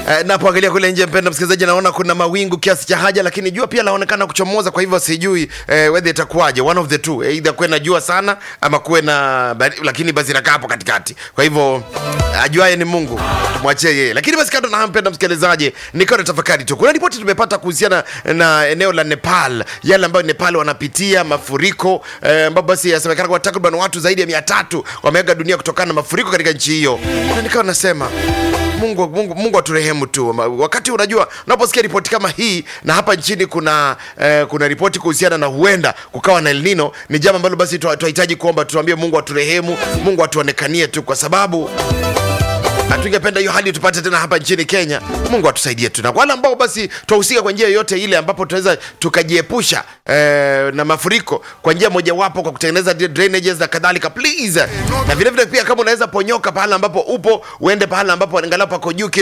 Eh, napoangalia kule nje, mpenda msikilizaji, naona kuna mawingu kiasi cha haja, lakini jua pia laonekana kuchomoza. Kwa hivyo sijui eh, weather itakuwaje, one of the two, either kuwe na jua sana ama kuwe na bari, lakini basi inakaa hapo katikati. Kwa hivyo ajuaye ni Mungu, tumwachie yeye. Lakini basi kando na hayo, mpenda msikilizaji, nikawa na tafakari tu, kuna ripoti tumepata kuhusiana na eneo la Nepal, yale ambayo Nepal wanapitia mafuriko eh, ambapo basi yasemekana kwa takriban watu zaidi ya mia tatu wameaga dunia kutokana na mafuriko katika nchi hiyo, na nikawa nasema Mungu, Mungu, Mungu aturehemu tu. Ma- Wakati unajua unaposikia ripoti kama hii, na hapa nchini kuna eh, kuna ripoti kuhusiana na huenda kukawa na El Nino, ni jambo ambalo basi twa- twahitaji kuomba, tuambie Mungu aturehemu, Mungu atuonekanie tu, kwa sababu hatungependa hiyo hali tupate tena hapa nchini Kenya. Mungu atusaidie tu, na kwa wale ambao basi twahusika kwa njia yoyote ile ambapo tunaweza tukajiepusha eh, na mafuriko kwa njia mojawapo, kwa kutengeneza drainages na kadhalika, please. Na vile vile pia kama unaweza ponyoka pahala ambapo upo, uende pahala ambapo angalau pako juu